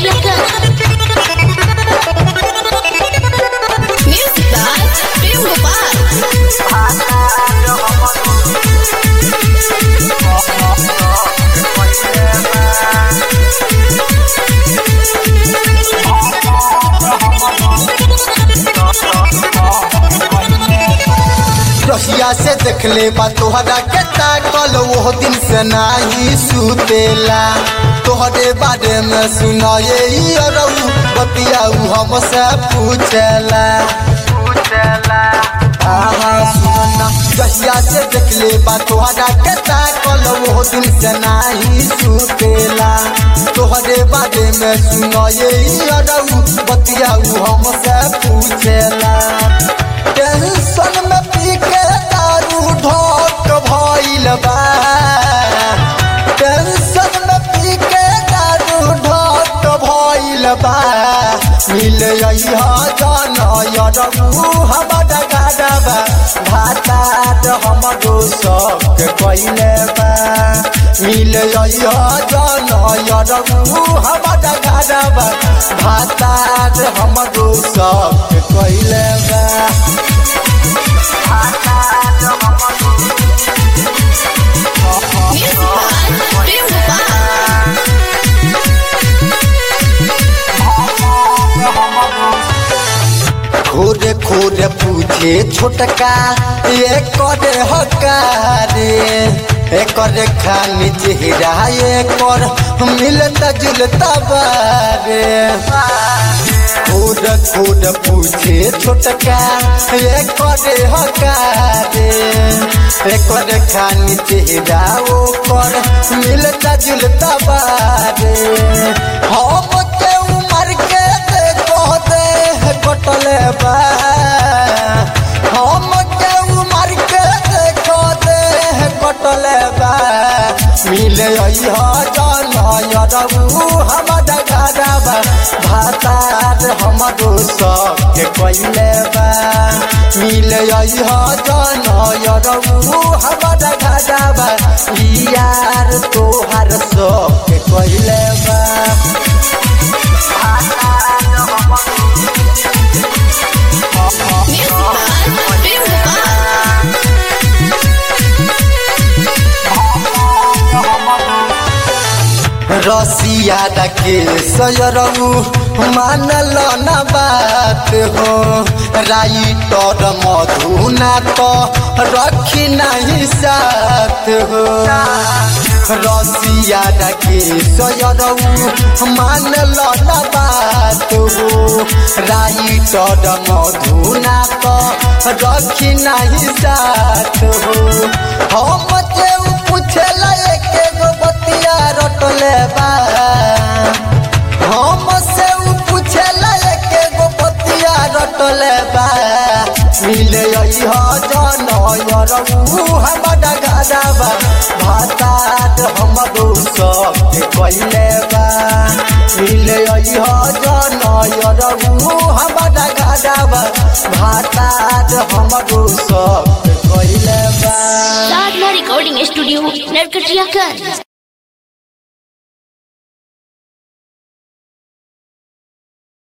Nagkatiyakan. Music by Prem Gopal. रसिया से देखले बा तोहरा के ताकल वो दिन से नाही सुतेला तोहरे बारे में सुनाए ई अरऊ बतियाऊ हमसे पूछेला आहा सुनना रसिया से देखले बा तोहरा के ताकल वो दिन से नाही सुतेला तोहरे बारे में सुनाए ई अरऊ बतियाऊ हमसे पूछेला टेंशन में पी के दारू ढोक भइल बा टेंशन में पी के दारू ढोक भइल बा मिल अइहा जान यरऊ हमर गाडबा भातार हमरो शौक कइले बा मिल अइहा जान यरऊ हमर गाडबा भातार हमरो शौक कइले बा Music by Prem Gopal. खोरे खोरे पूछे छोटका ये करे हकारे एकर खानी चेहरा एकर मिलता जुलता बारे खोर खोर पूछे छोटका ये करे हकारे एकर खानी चेहरा ओकर मिलता जुलता बारे हम के उमर के देखो दे कटले बा हम के उमर के देखो दे कटले बा मिले अइहा जान यरऊ हमर गाडबा भातार हमरो सबके कइले बा मिले अइहा जान यरऊ हमर गाडबा यार तोहार सबके कइले बा Music by Prem Gopal. रसिया के सयरऊ मानल न बात हो राइटर मधुना तो रखी नहीं साथ हो रसिया के सयरऊ मानल न बात हो राइटर मधुना तो रखी नहीं साथ हो हम के पूछला एक गो बतिया रटले बा हम से उ पूछला एक गो बतिया रटले बा मिले अइहा जन यरऊ हमर गाडबा भातात हमरो सबके कइले बा मिले अइहा जन यरऊ हमर गाडबा भातात हमरो सबके कइले बा Sadna Recording Studio, Nagkatiyakan.